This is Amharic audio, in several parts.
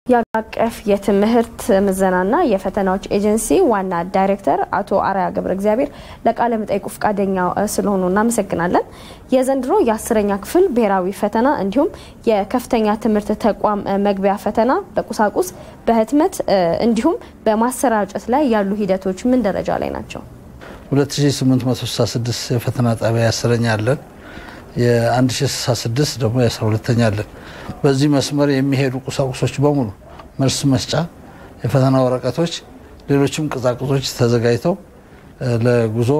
የአገር አቀፍ የትምህርት ምዘናና የፈተናዎች ኤጀንሲ ዋና ዳይሬክተር አቶ አርያ ገብረ እግዚአብሔር ለቃለ መጠይቁ ፈቃደኛ ስለሆኑ እናመሰግናለን። የዘንድሮ የአስረኛ ክፍል ብሔራዊ ፈተና እንዲሁም የከፍተኛ ትምህርት ተቋም መግቢያ ፈተና በቁሳቁስ በህትመት እንዲሁም በማሰራጨት ላይ ያሉ ሂደቶች ምን ደረጃ ላይ ናቸው? 2866 የፈተና ጣቢያ የአስረኛ አለን። የ1066 ደግሞ የ12ተኛ አለን። በዚህ መስመር የሚሄዱ ቁሳቁሶች በሙሉ መልስ መስጫ፣ የፈተና ወረቀቶች፣ ሌሎችም ቅጻቅጾች ተዘጋጅተው ለጉዞ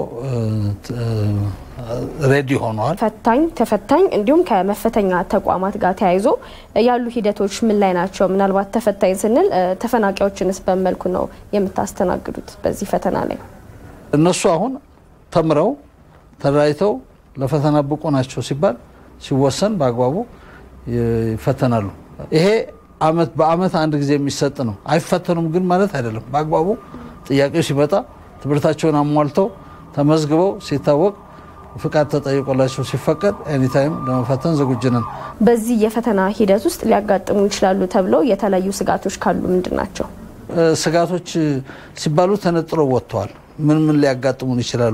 ሬዲ ሆነዋል። ፈታኝ ተፈታኝ እንዲሁም ከመፈተኛ ተቋማት ጋር ተያይዞ ያሉ ሂደቶች ምን ላይ ናቸው? ምናልባት ተፈታኝ ስንል ተፈናቃዮችንስ በመልኩ ነው የምታስተናግዱት በዚህ ፈተና ላይ? እነሱ አሁን ተምረው ተደራጅተው ለፈተና ብቁ ናቸው ሲባል ሲወሰን በአግባቡ ይፈተናሉ። ይሄ አመት በአመት አንድ ጊዜ የሚሰጥ ነው። አይፈተኑም ግን ማለት አይደለም። በአግባቡ ጥያቄው ሲመጣ ትምህርታቸውን አሟልተው ተመዝግበው ሲታወቅ ፍቃድ ተጠይቆላቸው ሲፈቀድ ኤኒታይም ለመፈተን ዝግጁ ነን። በዚህ የፈተና ሂደት ውስጥ ሊያጋጥሙ ይችላሉ ተብለው የተለያዩ ስጋቶች ካሉ ምንድን ናቸው? ስጋቶች ሲባሉ ተነጥለው ወጥተዋል። ምን ምን ሊያጋጥሙን ይችላሉ?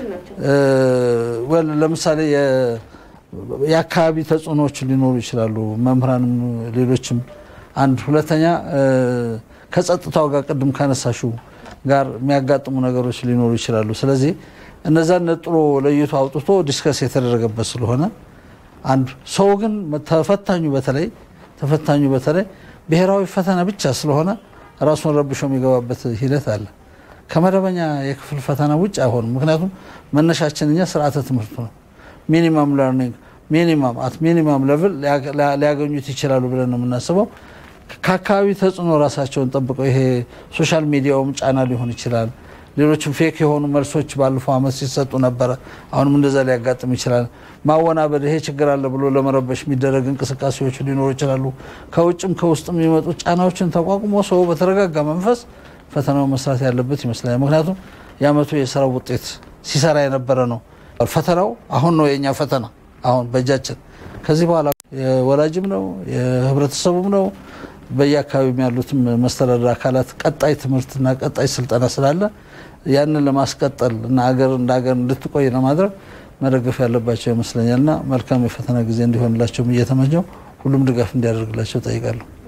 ለምሳሌ የአካባቢ ተጽዕኖዎች ሊኖሩ ይችላሉ። መምህራንም ሌሎችም አንድ ሁለተኛ ከጸጥታው ጋር ቅድም ካነሳሹ ጋር የሚያጋጥሙ ነገሮች ሊኖሩ ይችላሉ። ስለዚህ እነዛን ነጥሎ ለይቶ አውጥቶ ዲስከስ የተደረገበት ስለሆነ አንዱ ሰው ግን ተፈታኙ በተለይ ተፈታኙ በተለይ ብሔራዊ ፈተና ብቻ ስለሆነ ራሱን ረብሾ የሚገባበት ሂደት አለ። ከመደበኛ የክፍል ፈተና ውጭ አይሆንም። ምክንያቱም መነሻችን እኛ ስርዓተ ትምህርቱ ነው። ሚኒማም ለርኒንግ ሚኒማም አት ሚኒማም ሌቭል ሊያገኙት ይችላሉ ብለን ነው የምናስበው። ከአካባቢ ተጽዕኖ ራሳቸውን ጠብቀው ይሄ ሶሻል ሚዲያውም ጫና ሊሆን ይችላል። ሌሎችም ፌክ የሆኑ መልሶች ባለፈው ዓመት ሲሰጡ ነበረ። አሁንም እንደዛ ሊያጋጥም ይችላል። ማወናበድ ይሄ ችግር አለ ብሎ ለመረበሽ የሚደረግ እንቅስቃሴዎች ሊኖሩ ይችላሉ። ከውጭም ከውስጥም የሚመጡ ጫናዎችን ተቋቁሞ ሰው በተረጋጋ መንፈስ ፈተናው መስራት ያለበት ይመስለኛል። ምክንያቱም የዓመቱ የስራ ውጤት ሲሰራ የነበረ ነው። ፈተናው አሁን ነው የእኛ ፈተና አሁን በእጃችን። ከዚህ በኋላ የወላጅም ነው የህብረተሰቡም ነው በየአካባቢም ያሉትም መስተዳደር አካላት ቀጣይ ትምህርትና ቀጣይ ስልጠና ስላለ ያንን ለማስቀጠል እና አገር እንደ ሀገር እንድትቆይ ለማድረግ መደገፍ ያለባቸው ይመስለኛል እና መልካም የፈተና ጊዜ እንዲሆንላቸውም እየተመኘው ሁሉም ድጋፍ እንዲያደርግላቸው ጠይቃለሁ።